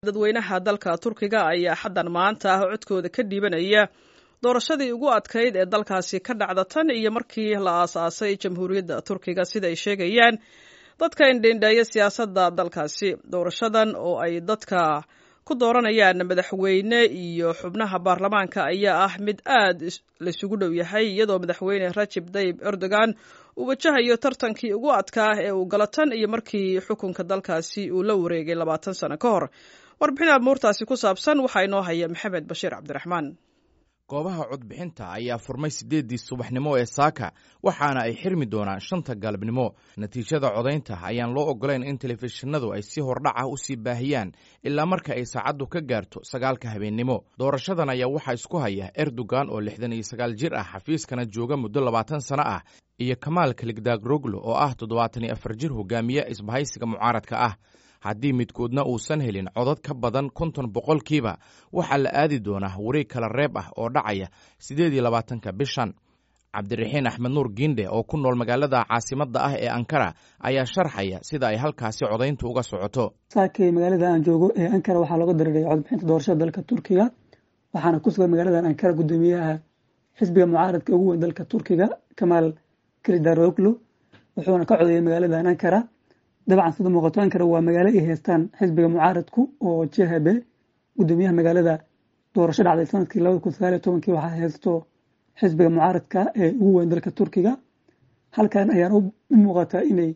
dadweynaha dalka turkiga ayaa xaddan maanta ah codkooda ka dhiibanaya doorashadii ugu adkayd ee dalkaasi ka dhacda tan iyo markii la aasaasay jamhuuriyadda turkiga sida ay sheegayaan dadka indhendheeya siyaasadda dalkaasi doorashadan oo ay dadka ku dooranayaan madaxweyne iyo xubnaha baarlamaanka ayaa ah mid aad laysugu dhow yahay iyadoo madaxweyne rajib tayib erdogan uu wajahayo tartankii ugu adkaa ee uu galo tan iyo markii xukunka dalkaasi uu la wareegay labaatan sano ka hor warbixin amuurtaasi ku saabsan waxaa inoo haya maxamed bashiir cabdiraxmaan goobaha codbixinta ayaa furmay siddeeddii subaxnimo ee saaka waxaana ay xirmi doonaan shanta galabnimo natiijada codaynta ayaan loo oggolayn in telefishinadu ay si hordhac ah u sii baahiyaan ilaa marka ay saacaddu ka gaarto sagaalka habeennimo doorashadan ayaa waxaa isku haya erdogan oo lixdan iyo sagaal jir ah xafiiskana jooga muddo labaatan sano ah iyo kamaal kaligdagroglo oo ah toddobaatan iyo afar jir hogaamiye isbahaysiga mucaaradka ah haddii midkoodna uusan helin codad ka badan konton boqolkiiba waxaa la aadi doonaa wareeg kala reeb ah oo dhacaya siddeed iyo labaatanka bishan cabdiraxiin axmed nuur giindhe oo ku nool magaalada caasimadda ah ee ankara ayaa sharxaya sida ay halkaasi codayntu uga socoto saakay magaalada aan joogo ee ankara waxaa looga dareeray codbixinta doorashada dalka turkiga waxaana ku sugan magaaladan ankara guddoomiyaha xisbiga mucaaradka ugu weyn dalka turkiga kamaal kilidaroglo wuxuuna ka codeeyay magaaladan ankara dabcan sida muuqato ankara waa magaalo ay haystaan xisbiga mucaaradku oo jhb guddoomiyaha magaalada doorasho dhacday sanadkii labada kun sagaal iyo tobankii waxaa haysto xisbiga mucaaradka ee ugu weyn dalka turkiga halkan ayaan u muuqataa inay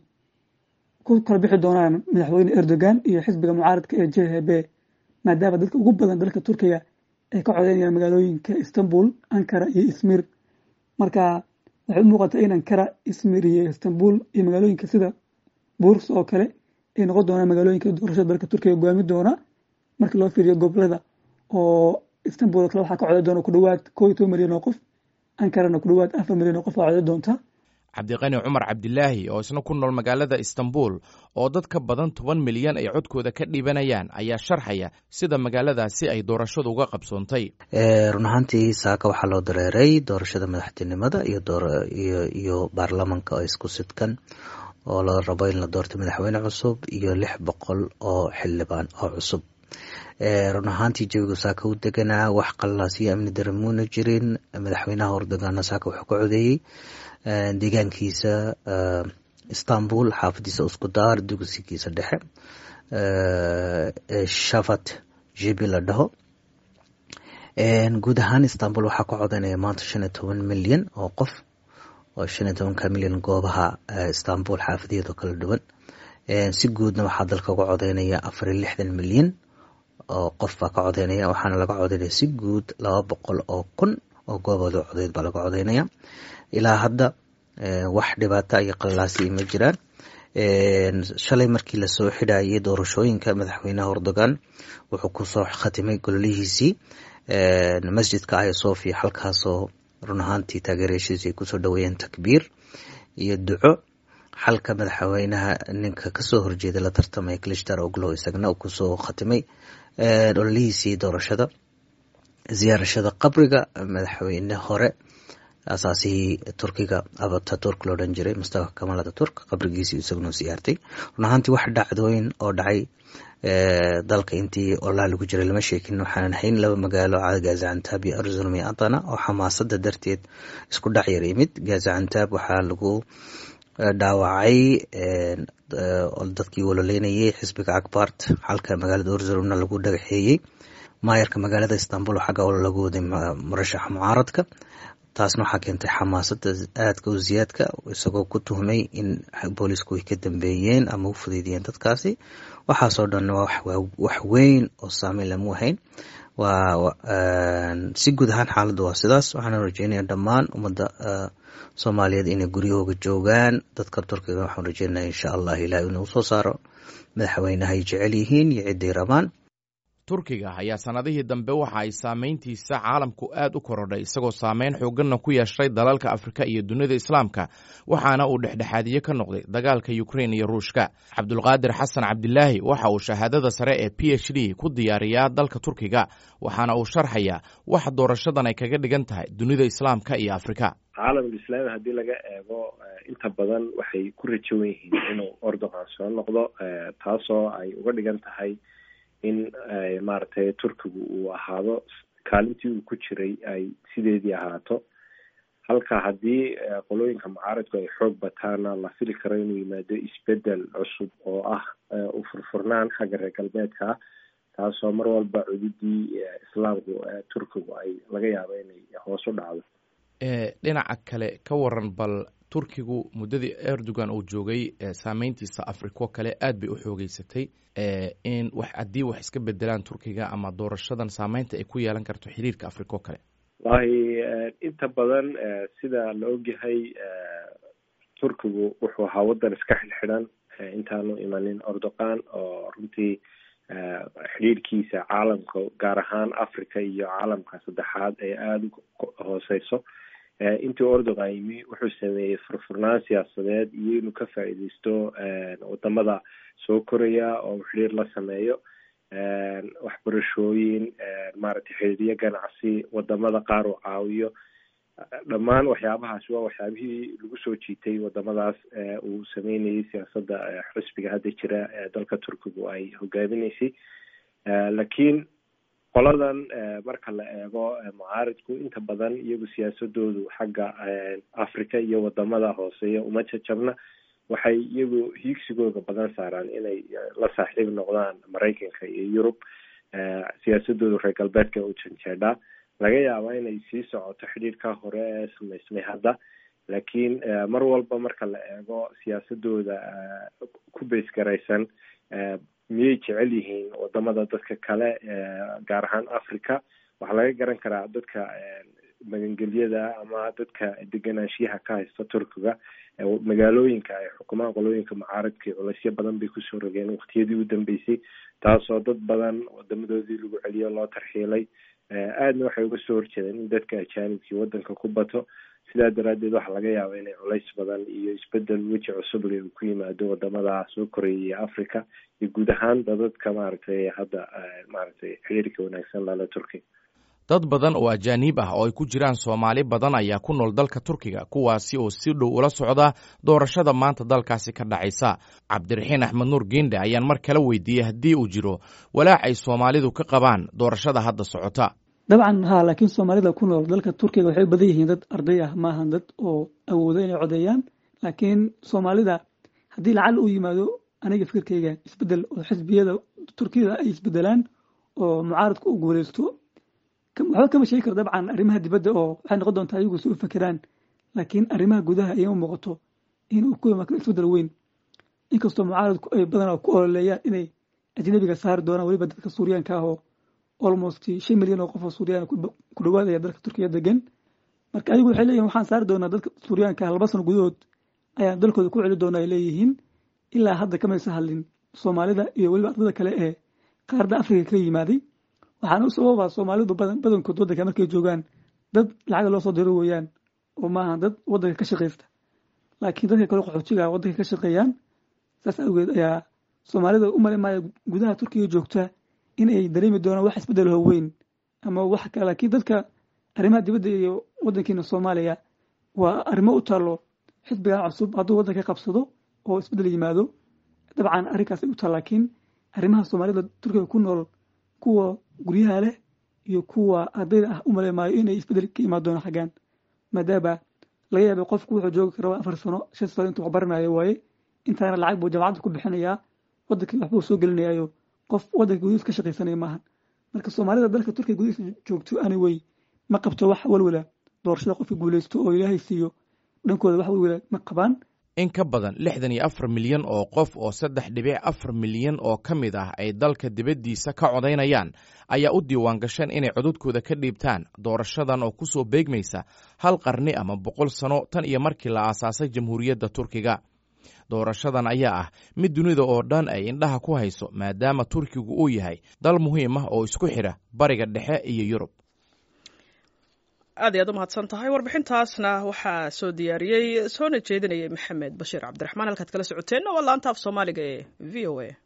ku kala bixi doonaan madaxweyne erdogan iyo xisbiga mucaaradka ee jhb maadaama dadka ugu badan dalka turkiga ay ka codeynayaan magaalooyinka istanbul ankara iyo ismir marka waxay u muuqataa in ankara ismir iyo istanbul iyo magaalooyinka sida buurs oo kale ay noqon doonaan magaalooyinka doorashada dalka turkiga goaami doona markii loo fiiriyo gobolada oo istanbul oo kale waxaa ka coday doona ku dhawaad koo iyo toban milyan oo qof ankarana ku dhawaad afar milyan oo qof aa coday doonta cabdiqani cumar cabdilaahi oo isna ku nool magaalada istanbul oo dad ka badan toban milyan ay codkooda ka dhiibanayaan ayaa sharxaya sida magaaladaasi ay doorashadu uga qabsoontay run ahaantii saaka waxaa loo dareeray doorashada madaxtinimada iyo baarlamanka oo isku sidkan oo la rabo in la doorto madaxweyne cusub iyo lix boqol oo xildhibaan oo cusub run ahaantii jawigu saaka u deganaa wax qallaas iyo amni dara muuna jirin madaxweynaha erdoganna saaka wuxuu ka codeeyey deegaankiisa istanbul xaafadiisa uskudaar dugsigiisa dhexe shafat jibi la dhaho guud ahaan istanbul waxaa ka codeynaya maanta shan iyo toban milyan oo qof oo shan iyo tobanka milyan goobaha istanbul xaafadeedo kala dhuwan si guudna waxaa dalka uga codeynaya afar iyo lixdan milyan oo qof baa ka codeynaya waxaana laga codeynaya si guud laba boqol oo kun oo goobooda codeyd baa laga codeynaya ilaa hadda wax dhibaata iyo qallaasi ma jiraan shalay markii lasoo xidhayay doorashooyinka madaxweynaha erdogan wuxuu kusoo khatimay gololihiisii masjidka aya sofia halkaasoo run ahaantii taageeryaashiisi ay kusoo dhaweeyeen takbiir iyo duco xalka madaxweynaha ninka kasoo horjeeda la tartamaya clishtar oglo isagna uu kusoo khatimay ololihiisii doorashada ziyaarashada qabriga madaxweyne hore asaasihii turkiga abataturk loo dhan jiray mustafa kamal ataturk qabrigiisii isaguna siyaartay run ahaantii wax dhacdooyin oo dhacay dalka intii olaa lagu jiray lama sheekin waxaanan hayn laba magaalo gazacantaab iyo arzulum iyo atana oo xamaasada darteed isku dhac yar yimid gazacantaab waxaa lagu dhaawacay dadkii waloleynayay xisbiga akbart halka magaalada arzulumna lagu dhagaxeeyey maayarka magaalada istanbul xagga olo lagu waday murashaxa mucaaradka taasna waxaa keentay xamaasada aadka u ziyaadka isagoo ku tuhmay in boolisku ay ka dambeeyeen ama u fudeydiyeen dadkaasi waxaasoo dhan wax weyn oo saameyn lamu hayn si guud ahaan xaaladda waa sidaas waxaana rajeynaya dhammaan ummadda soomaaliyeed inay guryahooga joogaan dadka turkiga waxaan rajeynaya insha allah ilaah inuu soo saaro madaxweynaha ay jecel yihiin iyo ciday rabaan turkiga ayaa sannadihii dambe waxa ay saamayntiisa caalamku aad u korodhay isagoo saameyn xoogganna ku yeeshay dalalka afrika iyo dunida islaamka waxaana uu dhexdhexaadiye ka noqday dagaalka yukrain iyo ruushka cabdulqaadir xasan cabdilaahi waxa uu shahaadada sare ee p h d ku diyaariyaa dalka turkiga waxaana uu sharxayaa wax doorashadan ay kaga dhigan tahay dunida islaamka iyo afrika caalamul islaami haddii laga eego inta badan waxay ku rajowan yihiin inuu erdogan soo noqdo taasoo ay uga dhigan tahay in maaragtay turkigu uu ahaado kaalintii uu ku jiray ay sideedii ahaato halka haddii qolooyinka mucaaradku ay xoog bataana la fili karo inuu yimaado isbedel cusub oo ah u furfurnaan xagga reer galbeedka ah taasoo mar walba cududii islaamku turkigu ay laga yaabo inay hoos u dhacdo dhinaca kale ka waran bal turkigu muddadii erdogan uu joogay saameyntiisa afriko kale aad bay u xoogeysatay in wax haddii wax iska bedelaan turkiga ama doorashadan saameynta ay ku yeelan karto xiriirka afriko kale wallahi inta badan sida la ogyahay turkigu wuxuu ahaa waddan iska xidhxidhan intaanu imanin ordoqan oo runtii xidhiirkiisa caalamka gaar ahaan africa iyo caalamka saddexaad ay aada u hooseyso intii ordogan yimi wuxuu sameeyey furfurnaan siyaasadeed iyo inuu ka faa'iideysto wadamada soo koraya oo xidhiir la sameeyo waxbarashooyin maaragtay xiriiryo ganacsi wadamada qaar uu caawiyo dhammaan waxyaabahaas waa waxyaabihii lagu soo jiitay wadamadaas uu sameynayay siyaasadda xisbiga hadda jira ee dalka turkigu ay hogaaminaysay laakiin qoladan marka la eego mucaaridku inta badan iyagu siyaasadoodu xagga africa iyo wadamada hooseeya uma jajabna waxay iyagu hiigsigooda badan saaraan inay la saaxiib noqdaan maraykanka iyo yurub siyaasadooda reer galbeedka u janjeedhaa laga yaaba inay sii socoto xidhiirka hore ee samaysmay hadda laakiin mar walba marka la eego siyaasadooda ku beysgaraysan miyay jecel yihiin wadamada dadka kale gaar ahaan africa waxaa laga garan karaa dadka magangelyada ama dadka deganaanshiyaha ka haysta turkiga magaalooyinka ay xukumaan qolooyinka mucaaradka culeysyo badan bay kusoo rogeen waktiyadii u dambeysay taasoo dad badan wadamadoodii lagu celiyo loo tarxiilay aadna waxay uga soo horjeedeen in dadka ajaanibkii wadanka ku bato sidaa daraadeed waxaa laga yaaba inay culays badan iyo isbedel weji cusub le uu ku yimaado wadamada soo koreeya iyo africa iyo guud ahaan dadadka maaragtay hadda maaragtay xiriirka wanaagsan lala turkiga dad badan oo ajaaniib ah oo ay ku jiraan soomaali badan ayaa ku nool dalka turkiga kuwaasi oo si dhow ula socda doorashada maanta dalkaasi ka dhacaysa cabdiraxiin axmed nuur geende ayaan mar kale weydiiyey haddii uu jiro walaac ay soomaalidu ka qabaan doorashada hadda socota dabcan ha laakiin soomaalida ku nool dalka turkiga waxay u badan yihiin dad arday ah maahan dad oo awoodo inay codeeyaan laakiin soomaalida haddii lacal uu yimaado aniga fikirkayga isbedel oo xisbiyada turkiyada ay isbedelaan oo mucaaradku u guuleysto waxba kama sheegi karo dabcan arrimaha dibadda oo waxay noqon doontaa ayagu si u fakeraan laakiin arrimaha gudaha ayama muuqato inuu ku imaan karo isbedel weyn inkastoo mucaaradku ay badanaa ku ololeeyaan inay ajnabiga saari doonaan weliba dadka suuriyaanka ah oo almost shan milyan oo qof oo suuriyaana ku dhawaadaya dalka turkiya degan marka ayagu waxay leeyihin waxaan saari doonaa dadka suuriyaanka ah laba sano gudahood ayaan dalkooda ku celi doonaa ay leeyihiin ilaa hadda kamaysa hadlin soomaalida iyo weliba ardada kale ee qaaradda afrika ka yimaaday waxaana u sababa soomaalidu badankood waddanka markay joogaan dad lacaga loo soo diro weeyaan oo maaha dad waddanka ka shaqaysta laakiin dadka kale qaxoojiga waddanka ka shaqeeyaan saas awgeed ayaa soomaalida u mali maaya gudaha turkiga joogta in ay dareemi doonaan wax isbedel howeyn ama wax kale laakiin dadka arrimaha dibadda iyo waddankiina soomaaliya waa arrimo u taalo xisbigan cusub hadduu waddanka qabsado oo isbedel yimaado dabcan arrinkaas ay u taal laakiin arrimaha soomaalida turkiga ku nool kuwa guryaha leh iyo kuwa ardayda ah u male maayo inay isbedel ka imaan doona xaggaan maadaama laga yaabay qofku wuxuu joogi karaa afar sano shan sano intuu waxbaranayo waaye intaana lacag buu jamacadda ku bixinayaa waddankii waxbuu soo gelinayaayo qof waddanka gudihiisa ka shaqaysanaya maahan marka soomaalida dalka turkiga gudihiisa joogto ani wey ma qabto wax walwala doorashada qofka guuleysto oo ilaahay siiyo dhankooda wax walwala ma qabaan in ka badan lixdan iyo afar milyan oo qof oo saddex dhibic afar milyan oo ka mid ah ay dalka dibaddiisa ka codaynayaan ayaa u diiwaan gasheen inay codadkooda ka dhiibtaan doorashadan oo ku soo beegmaysa hal qarni ama boqol sano tan iyo markii la aasaasay jamhuuriyadda turkiga doorashadan ayaa ah mid dunida oo dhan ay indhaha ku hayso maadaama turkigu uu yahay dal muhiim ah oo isku xidha bariga dhexe iyo yurub aad iy aad u mahadsan tahay warbixintaasna waxaa soo diyaariyey soona jeedinayay maxamed bashiir cabdiraxmaan halkaad kala socoteenna waa laanta af soomaaliga ee v o a